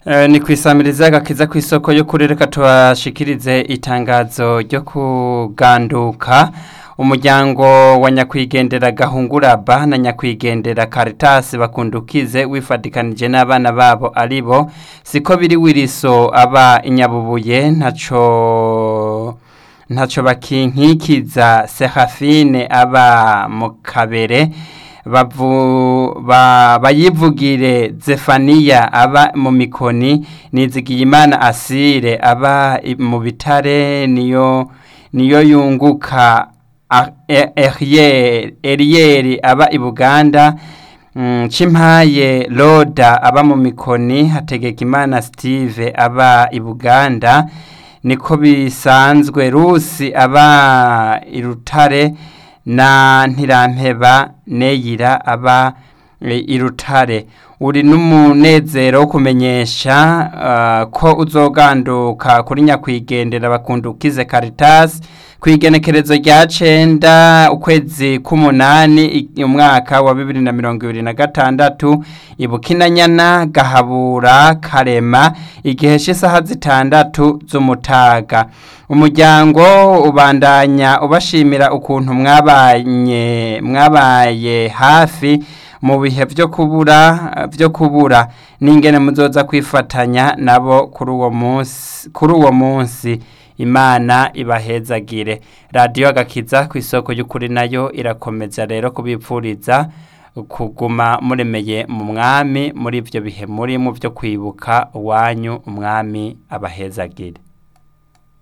Eh, ni kwisamiriza agakiza ku isoko yo kuri reka tubashikirize itangazo ryo kuganduka umuryango wa nyakwigendera gahunguraba na nyakwigendera Caritas bakundukize wifadikanije n'abana babo aribo siko biri wiriso aba inyabubuye ntaco ntaco bakinkikiza Serafine aba mu kabere bavu ba, bayivugire Zefania aba mu mikoni nizigiyimana asire aba i- mu bitare niyo niyo yunguka A- E- Eriel Eriel aba i Buganda mm, Chimpaye Loda aba mu mikoni Hategekimana Steve aba i Buganda niko bisanzwe Rusi aba i Rutare na Ntirampeba Neyira aba e, i Rutare uri n'umunezero wo kumenyesha uh, ko uzoganduka kuri nyakwigendera bakundukize Caritas kwigenekerezo rya cenda ukwezi k'umunani i- umwaka wa bibiri na mirongo ibiri na gatandatu ibukinanyana gahabura karema igihe c'isaha zitandatu z'umutaga umuryango ubandanya ubashimira ukuntu mwabanye mwabaye hafi mu bihe vyo kubura vyo kubura n'ingene muzoza kwifatanya nabo kuri uwo munsi kuri uwo munsi imana ibahezagire radiyo agakiza ku isoko y'ukuri nayo irakomeza rero kubipfuriza kuguma muremeye mu mwami muri ivyo bihe muri mu vyo kwibuka uwanyu umwami abahezagire